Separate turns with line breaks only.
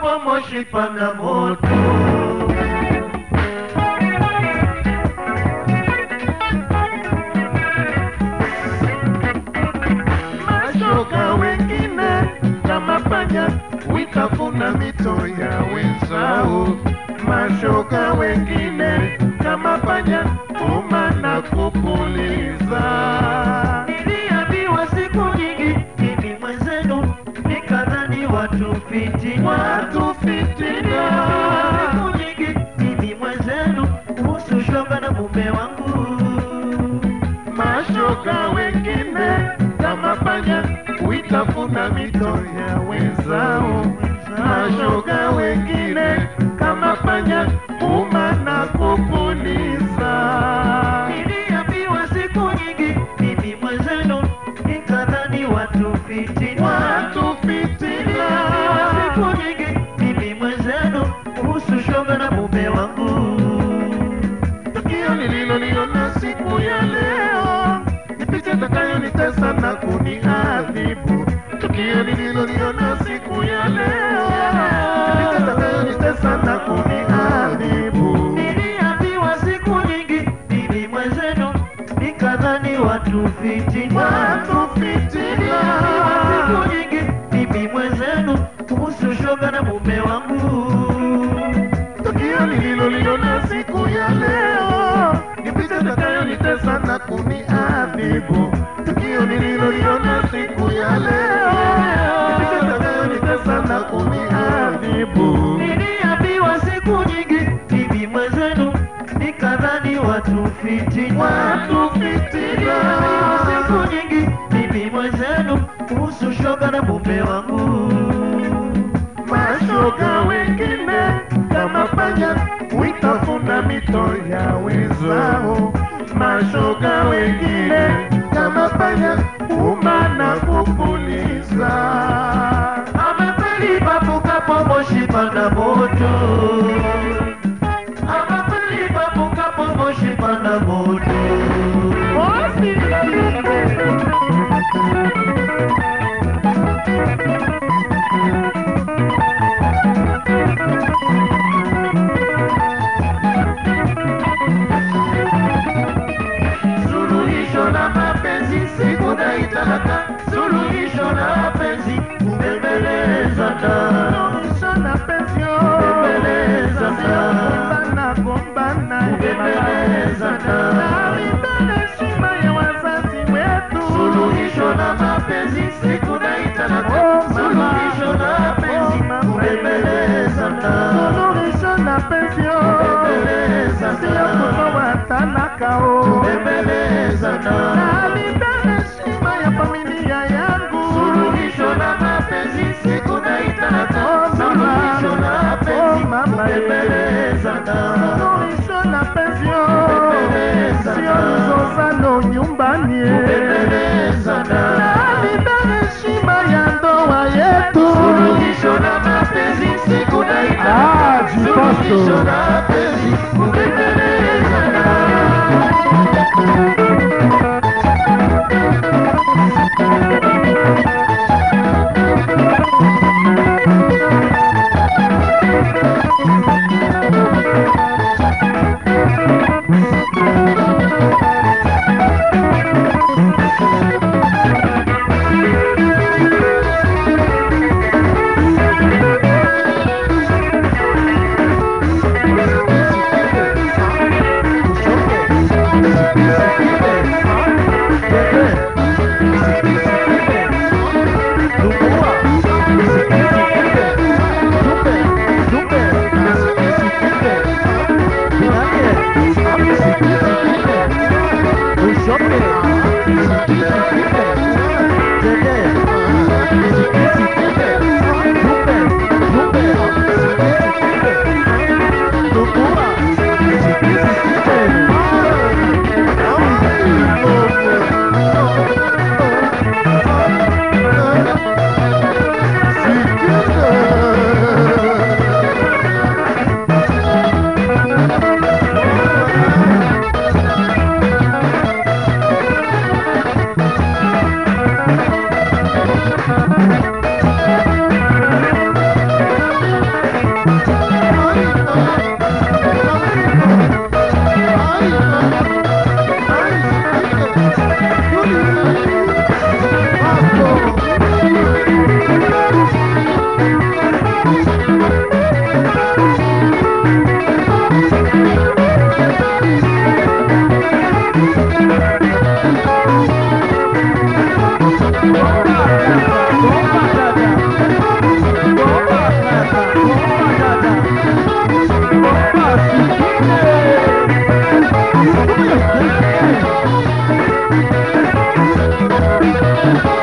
Ifikapo Moshi pana moto. Mashoga wengine kama panya witafuna mito ya wenzao. Mashoga wengine kama panya uma na kupuliza.
Niliambiwa siku nyingi mimi mwenzenu nikadhani watu fitina.
Watu fitina.
Siku nyingi mimi mwenzenu kuhusu shoga na mume wangu.
Mashoga wengine kama panya witafuna mito ya wenzao. Mashoga wengine kama panya uma na kupuliza.
Niliambiwa siku nyingi mimi mwenzenu nikadhani watu fitina.
Watu fitina.
Siku nyingi mimi mwenzenu kuhusu shoga na mume wangu.
Tukio nililoliona siku ya leo ni picha itakayonitesa na kuniadhibu. Tukio nililoliona siku ya leo ni picha itakayonitesa na kuniadhibu.
Niliambiwa siku nyingi mimi mwenzenu nikadhani watu fitina.
Watu
Niliambiwa
fitina.
siku nyingi mimi mwenzenu kuhusu shoga na mume wangu.
Tukio nililoliona siku ya leo ni picha itakayonitesa na kuniadhibu. Tukio nililoliona siku ya leo ni picha itakayonitesa na kuniadhibu.
Niliambiwa siku nyingi mimi mwenzenu nikadhani watu fitina.
Watu
Niliambiwa
fitina.
siku nyingi mimi mwenzenu kuhusu shoga na mume wangu.
Mashoga wengine kama panya witafuna mito ya wenzao. Mashoga wengine kama panya uma na kupuliza.
Amepeli papukapo moshi pana moto. Amepeli papukapo moshi pana moto.
Suluhisho la mapenzi sikudai talaka, suluhisho la mapenzi kubembelezana. Suluhisho la penzi kubembelezana. Gombana gombana kubembelezana. Nalipenda heshima ya wazazi wetu. Suluhisho la mapenzi sikudai talaka, suluhisho la mapenzi kubembelezana. Suluhisho la penzi kubembelezana. Sio kutoa talaka oh. Kubembelezana. Nalipenda heshima ya familia yangu. Suluhisho la mapenzi sikudai talaka. Suluhisho la mapenzi kubembelezana. Suluhisho la penzi kubembelezana. Sio mzozano nyumbani. Kubembelezana. Nalipenda heshima ya ndoa yetu. Suluhisho la mapenzi sikudai talaka.
Ah, jipasto.
Suluhisho la mapenzi kubembelezana.
Thank
Thank you.